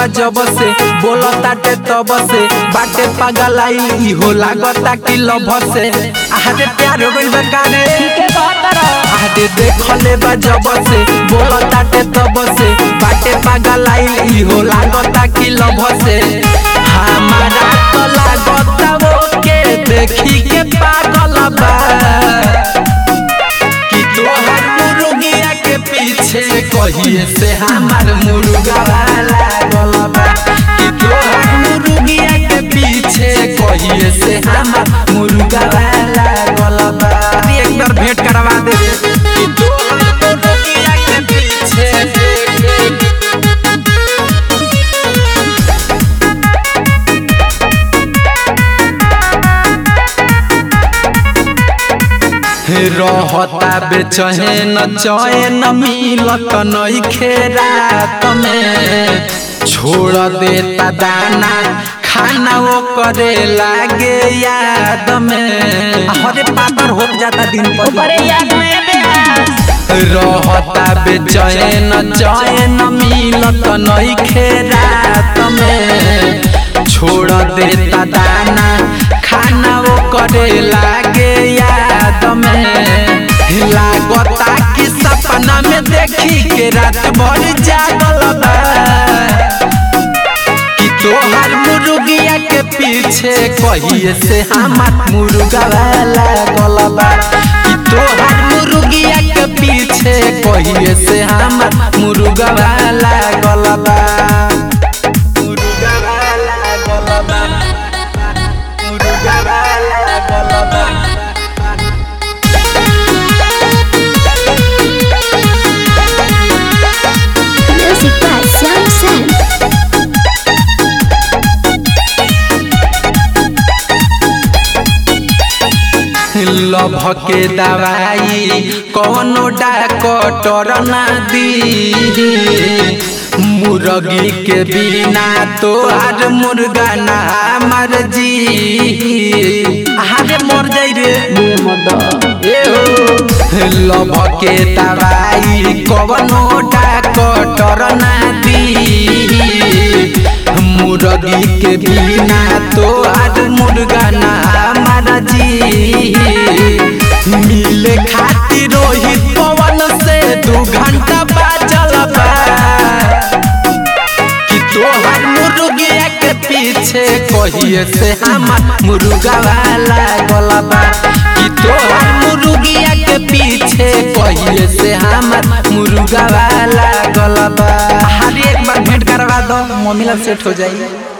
बा जब से बोलताटे तब से बाटे पागलाई इहो लागता कि लभ से आहारे प्यार हो गइल बा काने के कहतर आहारे देखले बा जब से बोलताटे तब से बाटे पागलाई इहो लागता कि लभ से हमारा तो लागता वो के देखी के पागल बा कि तोहर मुर्गिया के पीछे कहिए से हमार मुर्गा लागल बा कि तोहर मुर्गिया के पीछे कहिए से हमार मुर्गा लागल बा अरे एक बार भेंट करवा दे रे। कि तोहर मुर्गिया के पीछे रहता बेचैन चैन मिलत नइखे रात में छोड़ देता दाना खाना वो करे लागे याद में हरे पातर हो जाता दिन पर ऊपरे याद में बेहास रहता बेचैन चैन मिलत नइखे रात में छोड़ देता दाना खाना वो करे लागे याद में लागता कि सपना में देखी के रात भर जागल बा कि तोहर मुर्गिया के पीछे कहिए से हमार मुर्गा लागल बा कि तोहर मुर्गिया के पीछे कहिए से हमार मुर्गा लागल बा मुर्गा लागल बा मुर्गा लागल बा Music by Sam Sam. Love के दवाई कौनो डॉक्टर ना दी मुर्गी के बिना तो आज मुर्गा ना मर जी अरे मर जाई रे ए हो लभ के दवाई कौनो डॉक्टर ना दी मुर्गी के बिना तो आज मुर्गा ना मारा जी मिले खातिर रोहित पवन से दू घंटा बाजल बा कि तोहर मुर्गिया के पीछे कहिए से हमार मुर्गा वाला गलबा कि तोहर मुर्गिया के पीछे कहिए से हमार मुर्गा वाला गलबा हर एक बार भेंट करवा दो मम्मी लग सेट हो जाई